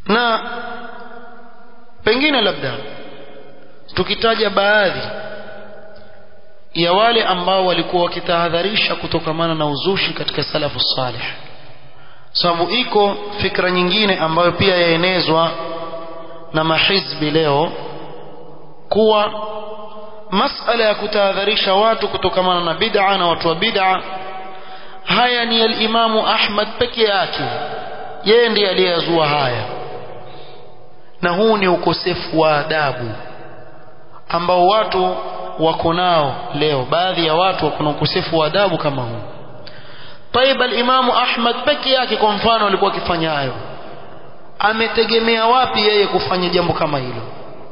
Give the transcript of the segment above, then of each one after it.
na pengine labda tukitaja baadhi ya wale ambao walikuwa wakitahadharisha kutokamana na uzushi katika salafu salih sababu iko fikra nyingine ambayo pia yaenezwa na mahizbi leo kuwa masala ya kutahadharisha watu kutokamana na bid'a na watu wa bid'a haya ni al-Imamu Ahmad peke yake yeye ndiye aliyezua haya na huu ni ukosefu wa adabu ambao watu wako nao leo baadhi ya watu wako na ukosefu wa adabu kama huu طيب الإمام أحمد peke yake kwa mfano alikuwa akifanya hayo ametegemea wapi yeye kufanya jambo kama hilo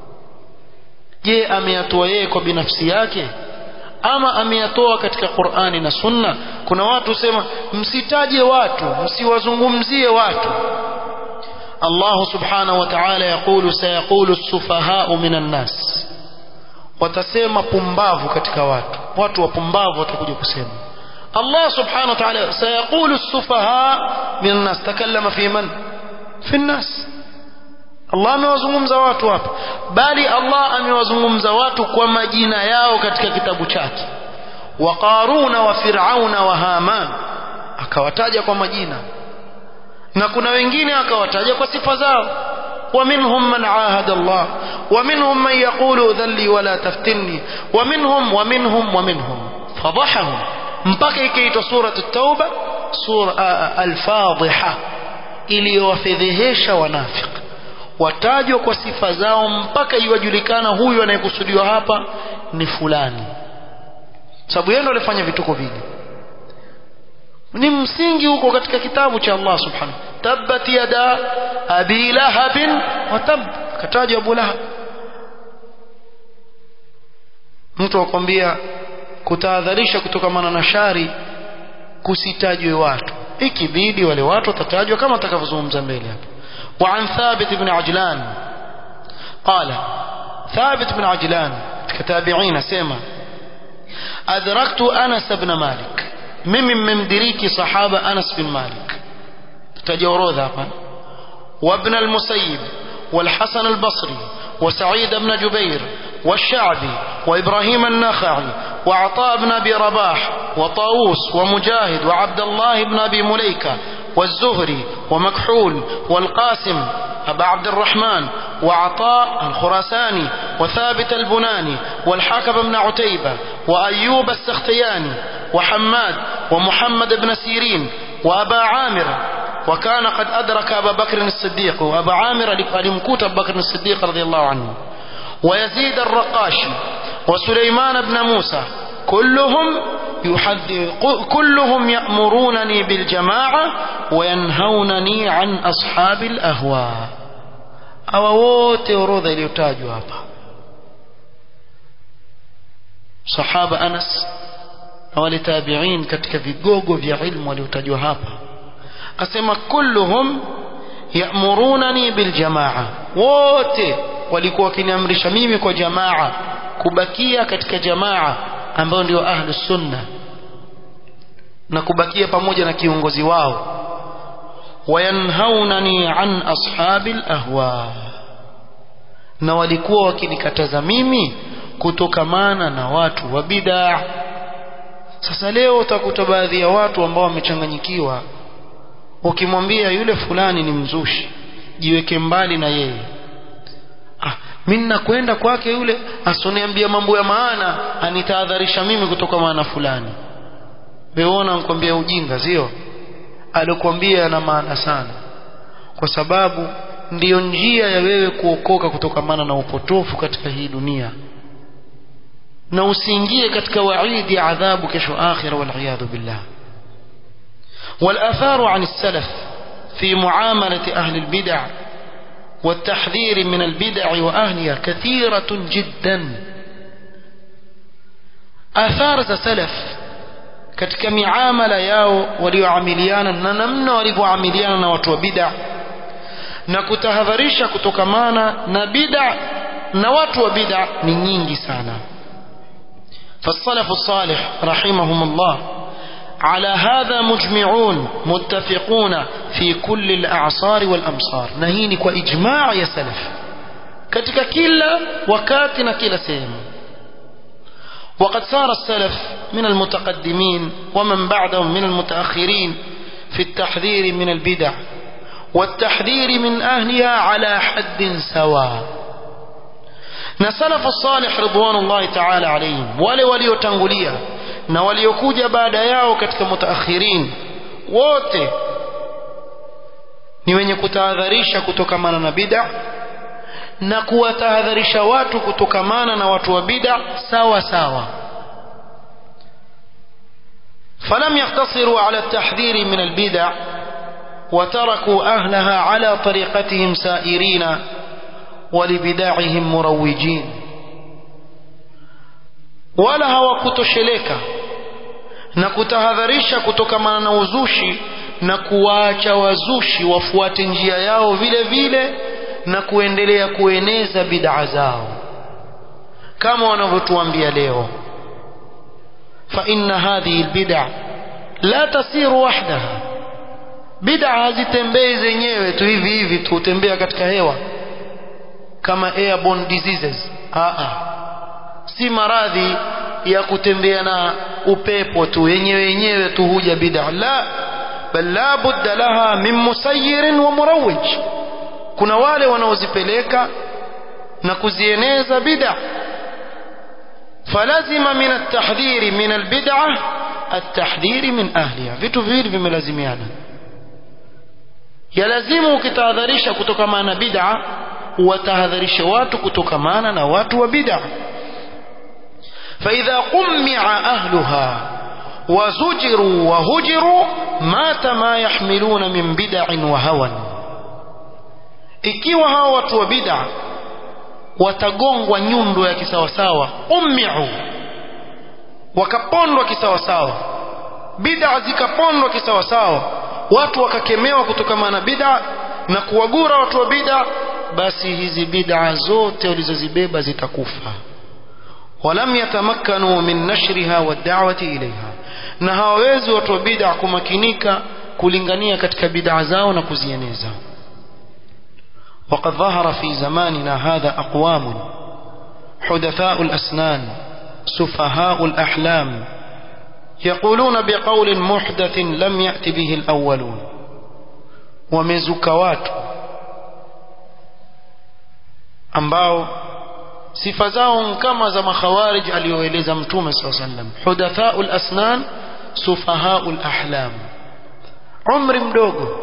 je ameyatoa yeye kwa binafsi yake ama ameyatoa katika Qur'ani na Sunna kuna watu sema msitaje watu msiwazungumzie watu Allah subhanahu wa ta'ala yakulu sayaqulu as-sufaha'u minan nas watasema pumbavu katika watu watu wapumbavu watakuja kusema Allah subhanahu wa ta'ala sayaqulu as-sufaha minan nas takallama fi man fi an-nas Allah amewazungumza watu hapa bali Allah amewazungumza watu kwa majina yao katika kitabu chake wa Qaruna wa Fir'auna wa Haman akawataja kwa majina na kuna wengine akawataja kwa sifa zao ومنهم من عاهد الله ومنهم من يقول ذلي ولا تفتني ومنهم ومنهم ومنهم فضحهم mpaka ikaitwa sura at-tauba sura al-fadhiha iliyowafedhehesha wanafiki watajwa kwa sifa zao mpaka iwajulikana huyu anayekusudiwa hapa ni fulani sababu yeye ndo alifanya vituko vile ni msingi huko katika kitabu cha Allah subhanahu tabbat yada abi lahabin wa tab katajwa abu lahab mtu akwambia kutahadharisha kutokamana na shari kusitajwe watu ikibidi wale watu watatajwa kama atakavyozungumza mbele hapa وعن ثابت بن عجلان قال ثابت بن عجلان كتابعين سيما أدركت أنس بن مالك ممن ممدريك صحابة أنس بن مالك تجورو ذاقا وابن المسيب والحسن البصري وسعيد بن جبير والشعبي وإبراهيم النخعي وعطاء بن أبي رباح وطاووس ومجاهد وعبد الله بن أبي مليكة والزهري ومكحول والقاسم أبا عبد الرحمن وعطاء الخراساني وثابت البناني والحاكم بن عتيبة وأيوب السختياني وحماد ومحمد بن سيرين وأبا عامر وكان قد أدرك أبا بكر الصديق وأبا عامر لمكوت أبا بكر الصديق رضي الله عنه ويزيد الرقاشي وسليمان بن موسى كلهم يحذر كلهم يأمرونني بالجماعة وينهونني عن أصحاب الأهواء أو wote orodha iliyotajwa hapa sahaba Anas na wale tabi'in katika vigogo vya ilmu waliotajwa hapa asema kulluhum ya'murunani biljamaa wote walikuwa wakiniamrisha mimi kwa jamaa kubakia katika jamaa ambao ndio ahlu sunna na kubakia pamoja na kiongozi wao wayanhaunani an ashabi ahwa na walikuwa wakinikataza mimi kutokamana na watu wa bid'a sasa leo utakuta baadhi ya watu ambao wamechanganyikiwa ukimwambia yule fulani ni mzushi jiweke mbali na yeye ah mimi nakwenda kwake yule asoniambia mambo ya maana anitahadharisha mimi kutoka maana fulani weona nikwambia ujinga sio alikwambia yana maana sana kwa sababu ndiyo njia ya wewe kuokoka kutokamana na upotofu katika hii dunia na usiingie katika waidi ya adhabu kesho akhira wal billah والآثار عن السلف في معاملة أهل البدع والتحذير من البدع وأهلها كثيرة جدا آثار سلف katika miamala yao walioamiliana na namna walivyoamiliana na watu wa bid'a na kutahadharisha kutokamana na bid'a na watu wa bid'a ni nyingi sana فالسلف الصالح رحمهم الله على هذا مجمعون متفقون في كل الأعصار والأمصار نهيني وإجماع يا سلف katika kila wakati na kila sehemu وقد سار السلف من المتقدمين ومن بعدهم من المتأخرين في التحذير من البدع والتحذير من أهلها على حد سواء نسلف الصالح رضوان الله تعالى عليهم wale waliotangulia na waliokuja baada yao katika mutaakhirin wote ni wenye kutahadharisha kutokamana na bid'a na kuwatahadharisha watu kutokamana na watu wa bid'a sawa sawa فلم يقتصروا على التحذير من البدع وتركوا أهلها على طريقتهم سائرين ولبداعهم مروجين wala hawakutosheleka na kutahadharisha kutokamana na uzushi na kuwaacha wazushi wafuate njia yao vile vile na kuendelea kueneza bid'a zao kama wanavyotuambia leo fa inna hadhihi albid'a la tasiru wahdaha bid'a hazitembei zenyewe tu hivi hivi tu utembea katika hewa kama airborne diseases a a si maradhi ya kutembea na upepo tu yenyewe yenyewe tu huja bid'a la bal la budda laha min musayyirin wa murawwij kuna wale wanaozipeleka na kuzieneza bid'a falazima min at-tahdhir min al-bid'ah at-tahdhir min ahliha vitu viwili vimelazimiana yalazimu ukitahadharisha kutokamana na bid'a watahadharishe watu kutokamana na watu wa bid'a فإذا قمع أهلها وزجروا وهجروا مات ما يحملون من بدع وهوى ikiwa hawa watu wa bid'a watagongwa nyundo ya kisawasawa ummiu wakapondwa kisawasawa bid'a zikapondwa kisawasawa watu wakakemewa kutokana na bid'a na kuwagura watu wa bid'a basi hizi bid'a zote walizozibeba zitakufa ولم يتمكنوا من نشرها والدعوة إليها na hawawezi watu wa bid'a kumakinika kulingania katika bid'a zao na kuzieneza وقد ظهر في زماننا هذا أقوام حدثاء الأسنان سفهاء الأحلام يقولون بقول محدث لم يأت به الأولون ومزكوات ambao sifa zao kama za makhawarij aliyoeleza mtume saa sallam hudathaul asnan sufahaul ahlam umri mdogo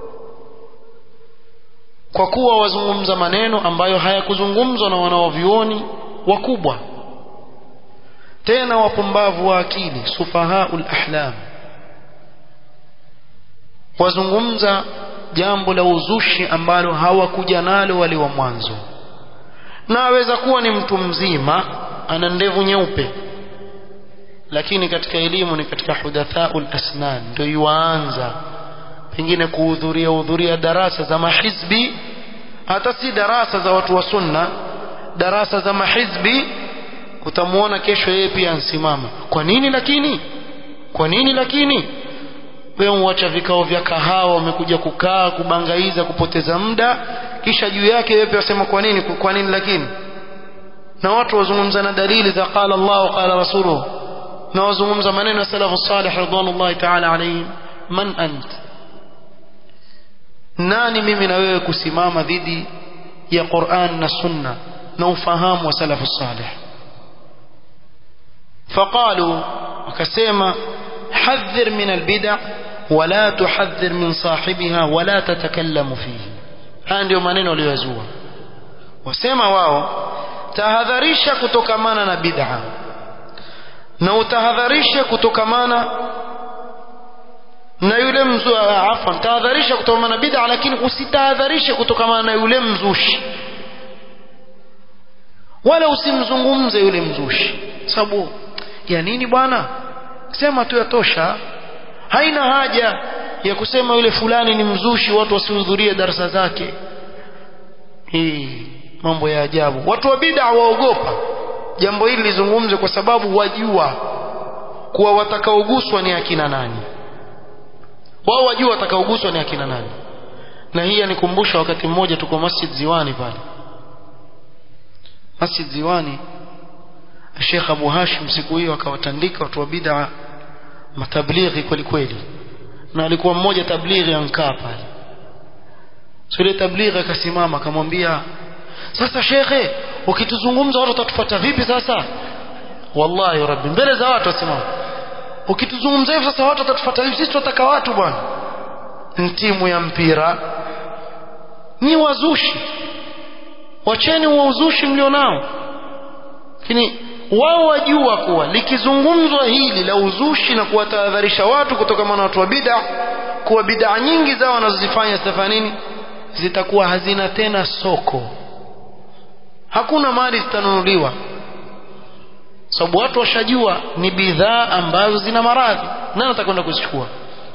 kwa kuwa wazungumza maneno ambayo hayakuzungumzwa na wanaovyuoni wakubwa tena wapumbavu wa akili sufahaul ahlam wazungumza jambo la uzushi ambalo hawakuja nalo wale wa mwanzo na aweza kuwa ni mtu mzima ana ndevu nyeupe lakini katika elimu ni katika hudathaul asnan ndio yuanza pengine kuhudhuria hudhuria darasa za mahizbi hata si darasa za watu wa sunna darasa za mahizbi utamuona kesho yeye pia ansimama kwa nini lakini kwa nini lakini wewe uacha vikao vya kahawa umekuja kukaa kubangaiza kupoteza muda kisha juu yake wewe wasema kwa nini kwa nini lakini na watu wazungumza na dalili za qala Allah qala rasuluhu na wazungumza maneno ya salafu salih ridwanullahi ta'ala alayhim man ant nani mimi na wewe kusimama dhidi ya Qur'an na sunna na ufahamu wa salafu salih فقالوا وكسيما حذر من البدع ولا تحذر من صاحبها ولا تتكلم فيه haya ndio maneno waliyozua wasema wao tahadharisha kutokamana na bid'a na utahadharishe kutokamana na yule mzu afwan tahadharisha kutokamana na bid'a lakini usitahadharishe kutokamana na yule mzushi wala usimzungumze yule mzushi sababu ya nini bwana sema tu yatosha haina haja ya kusema yule fulani ni mzushi watu wasihudhurie darasa zake hii mambo ya ajabu watu wa bid'a waogopa jambo hili lizungumze kwa sababu wajua kuwa watakaoguswa ni akina nani wao wajua watakaoguswa ni akina nani na hii yanikumbusha wakati mmoja tuko masjid ziwani pale masjid ziwani Sheikh Abu Hashim siku hiyo akawatandika watu wa bid'a matablighi kweli kweli na alikuwa mmoja tablighi ankaa pale so ile tablighi akasimama akamwambia sasa shekhe ukituzungumza watu watatufuata vipi sasa wallahi rabbi mbele za watu wasimama ukituzungumza hivi sasa watu watatufuata vipi sisi tunataka watu bwana timu ya mpira ni wazushi wacheni wa uzushi mlionao lakini wao wajua kuwa likizungumzwa hili la uzushi na kuwatahadharisha watu kutokana na watu wa bid'a kuwa bid'a nyingi zao wanazozifanya zitafanya nini zitakuwa hazina tena soko hakuna mali zitanunuliwa sababu watu washajua ni bidhaa ambazo zina maradhi nani atakwenda kuzichukua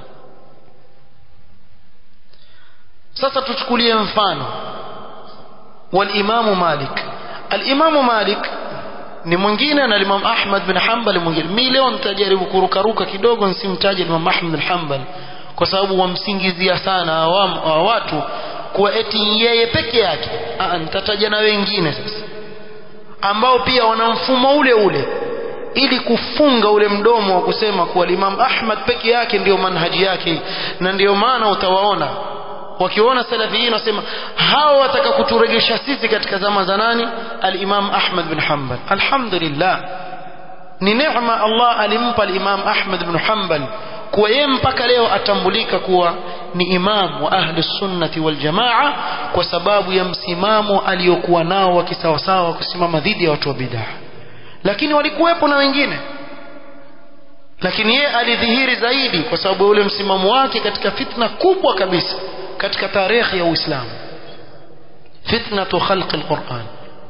sasa tuchukulie mfano walimamu malik alimamu malik ni mwingine na Imam Ahmad bin Hanbal mwingine. Mimi leo nitajaribu kurukaruka kidogo nisimtaje Imam Ahmad bin Hanbal kwa sababu wamsingizia sana awam, wa watu kuwa eti yeye peke yake. Ah, nitataja na wengine sasa ambao pia wana mfumo ule ule ili kufunga ule mdomo wa kusema kuwa Imam Ahmad peke yake ndiyo manhaji yake, na ndiyo maana utawaona wakiona salafiyin wasema hawa wataka kuturegesha sisi katika zama za nani al-Imam Ahmad bin Hanbal alhamdulillah ni neema Allah alimpa al-Imam Ahmad bin Hanbal kuwa yeye mpaka leo atambulika kuwa ni imam wa ahli sunnati wal jamaa kwa sababu ya msimamo aliyokuwa nao wa kisawasawa kusimama dhidi ya watu wa bid'ah lakini walikuwepo na wengine lakini yeye alidhihiri zaidi kwa sababu ya ule msimamo wake katika fitna kubwa kabisa katika tarehe ya Uislamu fitnatu khalq alquran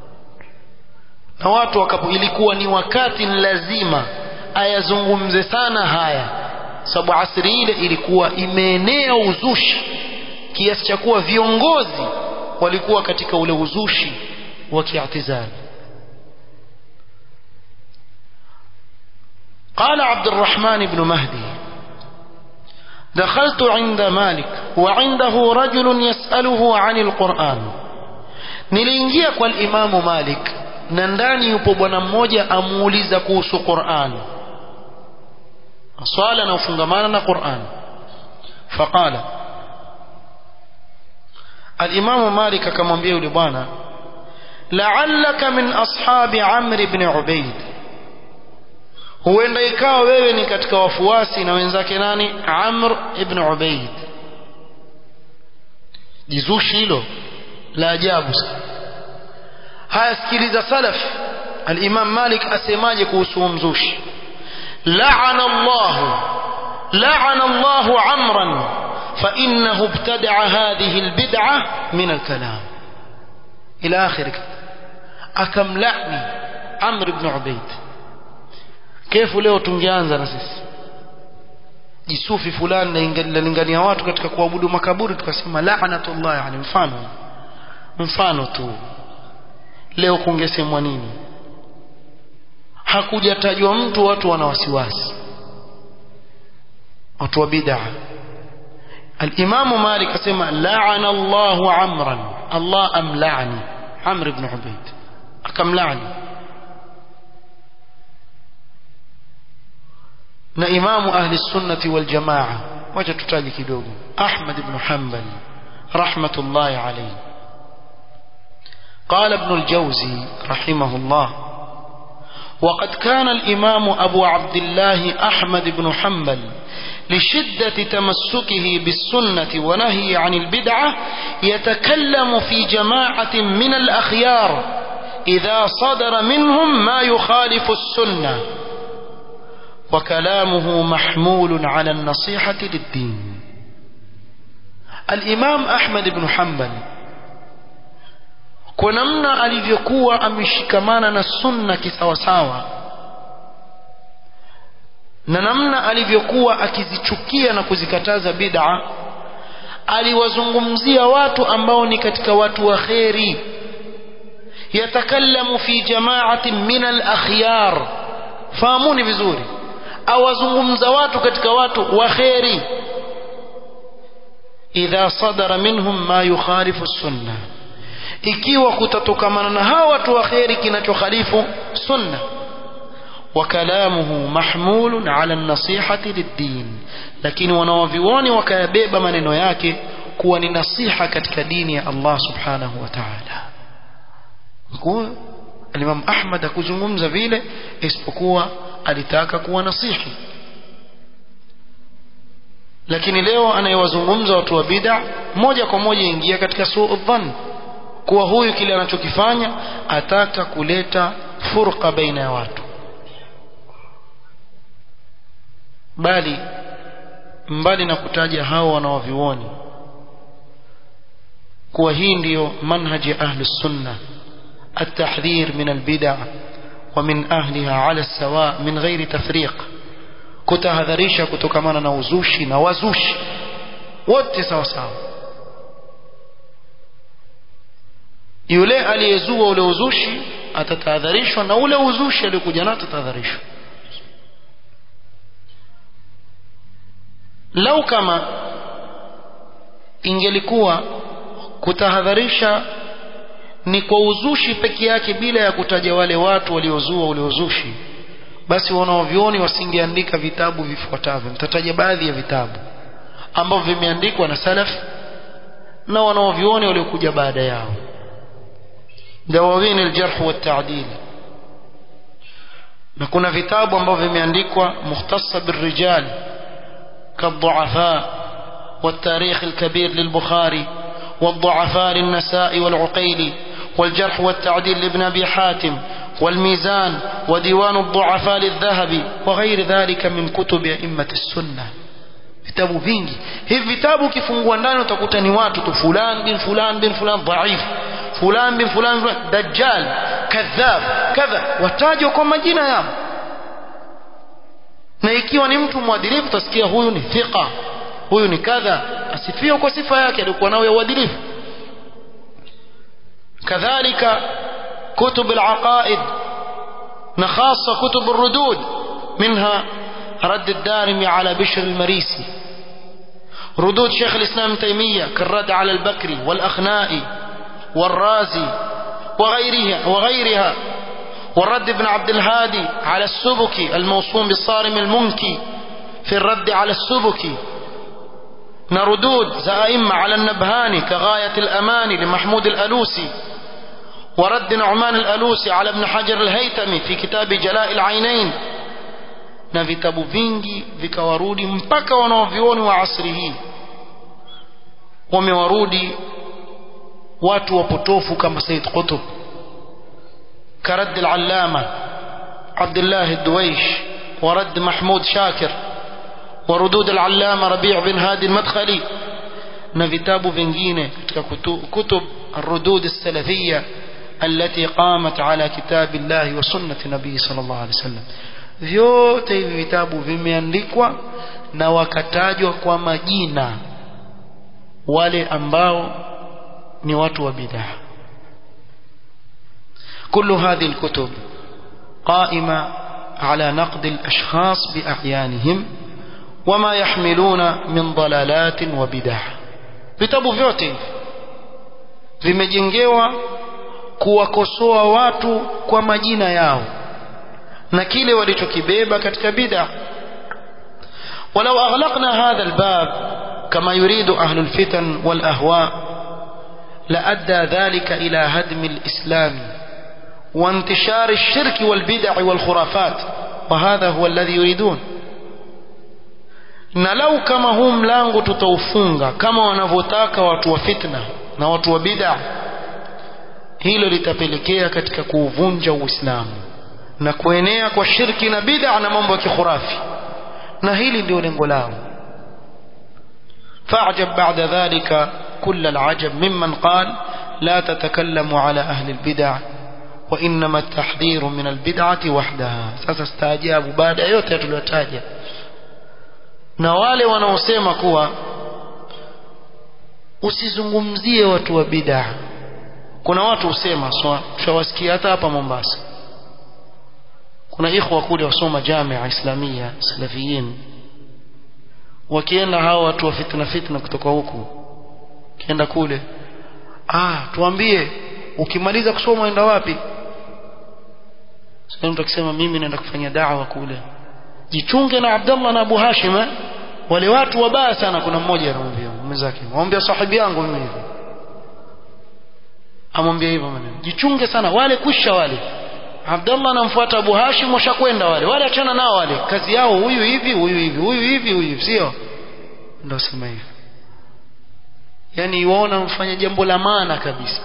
na watu wakapo ilikuwa ni wakati lazima ayazungumze sana haya sababu asri ile ilikuwa imeenea uzushi kiasi cha kuwa viongozi walikuwa katika ule uzushi wa kiatizali قال عبد الرحمن بن مهدي دخلت عند مالك وعنده رجل يسأله عن القرآن niliingia kwa imamu malik na ndani yupo bwana mmoja amuuliza kuhusu quran swala na ufungamana na quran faqala alimamu malik akamwambia yule bwana laallaka min ashabi amri bni ubaid huenda ikawa wewe ni katika wafuasi na wenzake nani Amr ibn Ubaid jizushi hilo la ajabu haya sikiliza salaf al-Imam Malik asemaje kuhusu mzushi la'ana Allah la'ana Allah Amran fa innahu ibtada'a hadhihi al-bid'ah min al-kalam ila akhir akamlani Amr ibn Ubaid kefu leo tungeanza na sisi jisufi fulani nalingania watu katika kuabudu makaburi tukasema la'natullah yani mfano mfano tu leo kungesemwa nini hakujatajwa mtu watu wana wasiwasi watu wa bid'a الإمام مالك اسمع لعن الله عمرا الله أم لعني عمرو بن عبيد كم لعني na imamu ahli sunnati wal jamaa wacha tutaje kidogo Ahmad ibn Hanbal rahmatullahi alayhi قال ابن الجوزي رحمه الله وقد كان الإمام أبو عبد الله أحمد بن حنبل لشدة تمسكه بالسنة ونهي عن البدعة يتكلم في جماعة من الأخيار إذا صدر منهم ما يخالف السنة وكلامه محمول على النصيحة للدين الإمام أحمد بن حنبل kwa namna alivyokuwa ameshikamana na sunna kisawasawa na namna alivyokuwa akizichukia na kuzikataza bid'a aliwazungumzia watu ambao ni katika watu wa kheri yatakallamu fi jama'atin min al-akhyar fahamuni vizuri awazungumza watu katika watu wa kheri idha sadara minhum ma yukhalifu sunna ikiwa kutatokamana na hawa watu wa kheri kinachokhalifu sunna وكلامه محمول على النصيحة للدين لكن wanawavioni wakayabeba maneno yake kuwa ni nasiha katika dini ya Allah subhanahu wa ta'ala kwa Imam Ahmad akuzungumza vile isipokuwa alitaka kuwa nasihi lakini leo anayewazungumza watu wa bid'a moja kwa moja ingia katika suu dhann kuwa huyu kile anachokifanya ataka kuleta furqa baina ya watu bali mbali na kutaja hao wanaovioni kuwa hii ndiyo manhaji ahli sunna التحذير من البدع ومن أهلها على السواء من غير تفريق kutahadharisha kutokamana na uzushi na wazushi wote sawa sawa yule aliyezua ule uzushi atatahadharishwa na ule uzushi aliokuja nao atatahadharishwa lau kama ingelikuwa kutahadharisha ni kwa uzushi peke yake bila ya kutaja wale watu waliozua ule uzushi basi wanaovioni wasingeandika vitabu vifuatavyo nitataja baadhi ya vitabu ambavyo vimeandikwa na salaf na wanaovioni waliokuja baada yao dawawin aljarh wa ta'dil na kuna vitabu ambavyo vimeandikwa mukhtassa birrijal كالضعفاء والتاريخ الكبير للبخاري والضعفاء للنساء والعقيلي والجرح والتعديل لابن أبي حاتم والميزان وديوان الضعفاء للذهبي وغير ذلك من كتب أئمة السنة vitabu vingi hivi vitabu ukifungua ndani utakuta ni watu tu fulan bin fulan bin fulan dhaif fulan bin fulan dajjal kadhab kadha watajwa kwa majina yao na ikiwa ni mtu mwadilifu utasikia huyu ni thiqa huyu ni kadha asifiwe kwa sifa yake alikuwa nayo ya uadilifu kadhalika كتب العقائد نخاصة كتب الردود منها رد الدارمي على بشر المريسي ردود شيخ الإسلام تيمية كالرد على البكري والأخنائي والرازي وغيرها وغيرها والرد ابن عبد الهادي على السبكي الموصوم بالصارم المنكي في الرد على السبكي نردود زائمة على النبهاني كغاية الأماني لمحمود الألوسي ورد نعمان الألوسي على ابن حجر الهيتمي في كتاب جلاء العينين na vitabu vingi vikawarudi mpaka wanaovioni wa asri hii wamewarudi watu wapotofu kama Said Qutb كرد العلامة عبد الله الدويش ورد محمود شاكر وردود العلامة ربيع بن هادي المدخلي na vitabu vingine katika kutub الردود السلفية التي قامت على كتاب الله وسنة النبي صلى الله عليه وسلم vyote hivi vitabu vimeandikwa na wakatajwa kwa majina wale ambao ni watu wa bid'ah كل هذه الكتب قائمة على نقد الأشخاص بأعيانهم وما يحملون من ضلالات وبدع vitabu vyote vimejengewa kuwakosoa watu kwa majina yao na kile walichokibeba katika bid'a ولو أغلقنا هذا الباب كما يريد أهل الفتن والأهواء لأدى ذلك إلى هدم الإسلام وانتشار الشرك والبدع والخرافات وهذا هو الذي يريدون na lau kama huu mlango tutaufunga kama wanavyotaka watu wa fitna na watu wa bid'a hilo litapelekea katika kuuvunja uislamu na kuenea kwa shirki na bid'a na mambo ya kikhurafi na hili ndio lengo lao فاعجب بعد ذلك كل العجب ممن قال لا تتكلموا على أهل البدع وإنما التحذير من البدعة وحدها sasa staajabu baada ya yote tuliyotaja na wale wanaosema kuwa usizungumzie watu wa bid'a kuna watu husema shawasikia hata hapa Mombasa kuna ikhwa kule wasoma jamia islamia salafiyin wakienda hawa watu wa fitna fitna kutoka huku kienda kule ah tuambie ukimaliza kusoma uenda wapi sasa mtu akisema mimi naenda kufanya da'wa kule jichunge na Abdullah na Abu Hashim eh? wale watu wabaya sana kuna mmoja anamwambia mwenzake mwambia sahibi yangu mimi hivyo amwambia hivyo maneno jichunge sana wale kusha wale Abdullah anamfuata Abu Hashim washakwenda wale wale achana nao wale kazi yao huyu hivi huyu hivi huyu hivi huyu hivi sio ndio sema hivyo yani waona mfanya jambo la maana kabisa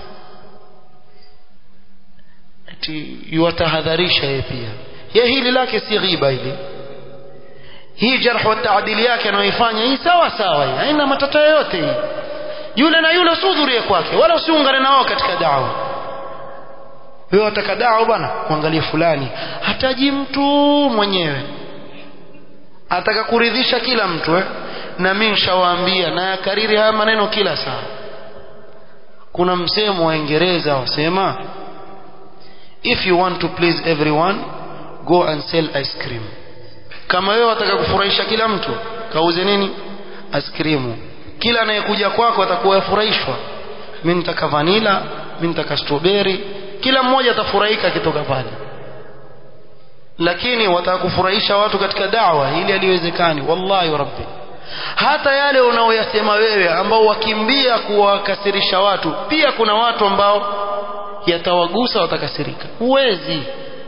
ati yuwatahadharisha yeye pia ye hili lake si ghiba hili hii jarh wa taadili yake anayoifanya hii sawa sawa hii haina matata yoyote hii yule na yule usihudhurie kwake wala usiungane na wao katika dawa wewe wataka dawa bwana muangalie fulani hataji mtu mwenyewe ataka kuridhisha kila mtu eh? na mimi nishawaambia na yakariri haya maneno kila saa kuna msemo wa Uingereza wasema if you want to please everyone go and sell ice cream kama wewe wataka kufurahisha kila mtu kauze nini ice cream kila anayekuja kwako atakuwa yafurahishwa mimi nitaka vanilla mimi nitaka strawberry kila mmoja atafurahika akitoka pale lakini wataka kufurahisha watu katika dawa ili aliwezekani wallahi wa rabbi hata yale unaoyasema wewe ambao wakimbia kuwakasirisha watu pia kuna watu ambao yatawagusa watakasirika huwezi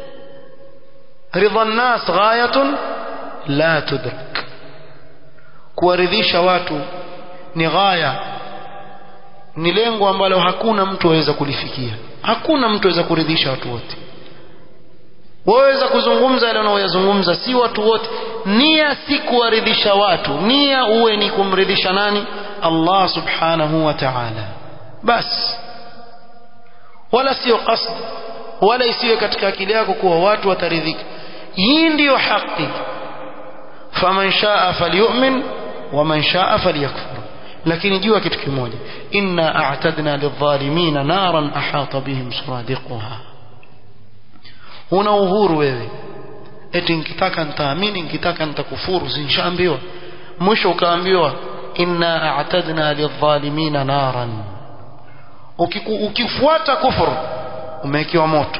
ridha nnas ghayatun la tudrak kuwaridhisha watu ni ghaya ni lengo ambalo hakuna mtu aweza kulifikia hakuna mtu aweza kuridhisha watu wote waweza kuzungumza yale unaoyazungumza si watu wote nia si kuwaridhisha watu nia uwe ni kumridhisha nani Allah subhanahu wa ta'ala bas wala sio qasd wala isiwe katika akili yako kuwa watu wataridhika hii ndiyo haki faman shaa falyu'min waman shaa falyakfur lakini jua kitu kimoja inna a'tadna lidh-dhalimina naran ahata bihim suradiquha una uhuru wewe eti nikitaka nitaamini nikitaka nitakufuru sinshaambiwa mwisho ukaambiwa inna a'tadna lidh-dhalimina naran ukifuata kufuru umewekewa moto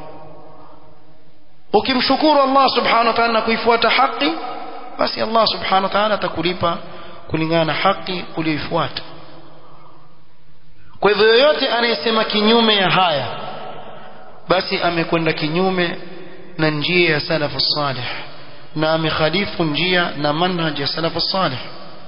ukimshukuru Allah subhanahu wa ta'ala na kuifuata haki basi Allah subhanahu wa ta'ala atakulipa kulingana na haki uliyoifuata kwa hivyo yoyote anayesema kinyume ya haya basi amekwenda kinyume na njia ya salafu salih na amekhalifu njia na manhaj ya salafu salih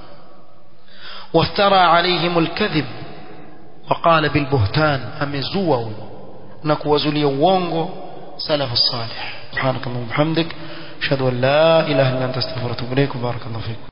وافترى عليهم الكذب وقال بالبهتان امزوا نكوزلي uongo سلف الصالح سبحانك اللهم وبحمدك اشهد ان لا اله الا انت استغفرك واتوب اليك وبارك الله فيك